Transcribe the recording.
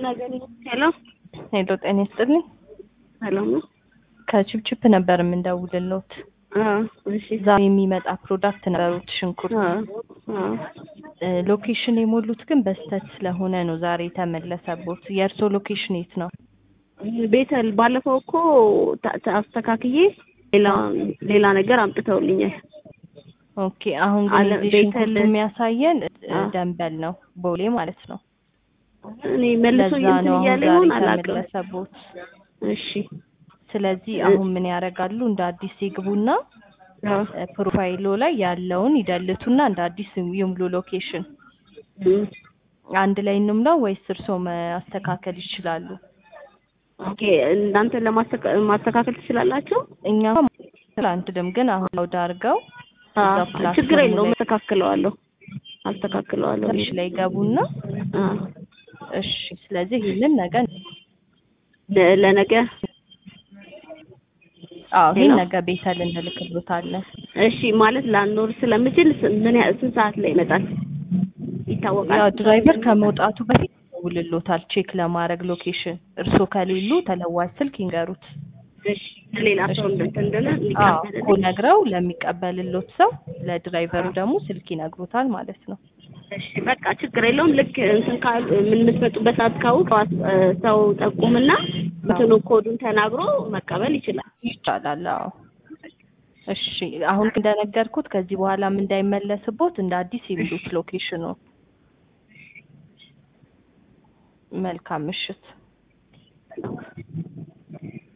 ሄሎ ሄሎ ጤና ይስጥልኝ። ሰላም ነው? ከችፕችፕ ነበር የምንደውልልዎት። አዎ፣ እሺ። ዛሬ የሚመጣ ፕሮዳክት ነበሩት ሽንኩርት። አዎ፣ አዎ። እ ሎኬሽን የሞሉት ግን በስተት ስለሆነ ነው ዛሬ የተመለሰቦት። የእርስዎ ሎኬሽን የት ነው? ቤተል ባለፈው እኮ ታ- ታ- አስተካክዬ ሌላ ሌላ ነገር አምጥተውልኛል። ኦኬ አሁን ግን አለ- እዚህ ቤተል- ሽንኩርቱ የሚያሳየን እ አ። ደንበል ነው ቦሌ ማለት ነው። እኔ መልሶ ለዛ እንትን ነው አሁን እያለ ዛሬ ይሆን አላውቅም። የተመለሰቦት። እሺ። ስለዚህ እ- አሁን ምን ያደርጋሉ? እንደ አዲስ ይግቡና አዎ። እ ፕሮፋይሎ ላይ ያለውን ይደልቱና እንደ አዲስ ይሙሉ ሎኬሽን። እም። አንድ ላይ እንምለው ወይስ እርስዎ ማስተካከል ይችላሉ? ኦኬ እናንተ ለማስተካ- ማስተካከል ትችላላችሁ? እኛ አንድም ግን አሁን ለውድ አድርገው አዎ፣ እዛው ፕላትፎርሙ ችግር የለውም። ላይ አስተካክለዋለሁ አስተካክለዋለሁ። ትንሽ ላይ ገቡና አዎ። እሺ። ስለዚህ ይህንን ነገር ለ- ለነገ አዎ ይህን ሄሎ? ነገር ቤተል እንልክሎታለን። እሺ ማለት ላኖር ስለምችል ስ- ምን ያህል ስንት ሰዓት ላይ ይመጣል ይታወቃል? ያው ድራይቨር ከመውጣቱ በፊት ይደውልሎታል ቼክ ለማድረግ ሎኬሽን። እርስዎ ከሌሉ ተለዋጭ ስልክ ይንገሩት። እሺ ሌላ ሰው እንትን እንደሆነ አዎ እኮ እንዲቀበልልኝ። ነግረው ለሚቀበልሎት ሰው ለድራይቨሩ ደግሞ ስልክ ይነግሩታል ማለት ነው። እሺ በቃ ችግር የለውም። ልክ እንትን ካሉ ምን የምትመጡበት ሰዓት ካወቅ ሰው ጠቁምና እንትኑ ኮዱን ተናግሮ መቀበል ይችላል። ይቻላል። አዎ እሺ። አሁን እንደነገርኩት ከዚህ በኋላም እንዳይመለስቦት እንደ አዲስ ይብሉት ሎኬሽኑ። መልካም ምሽት።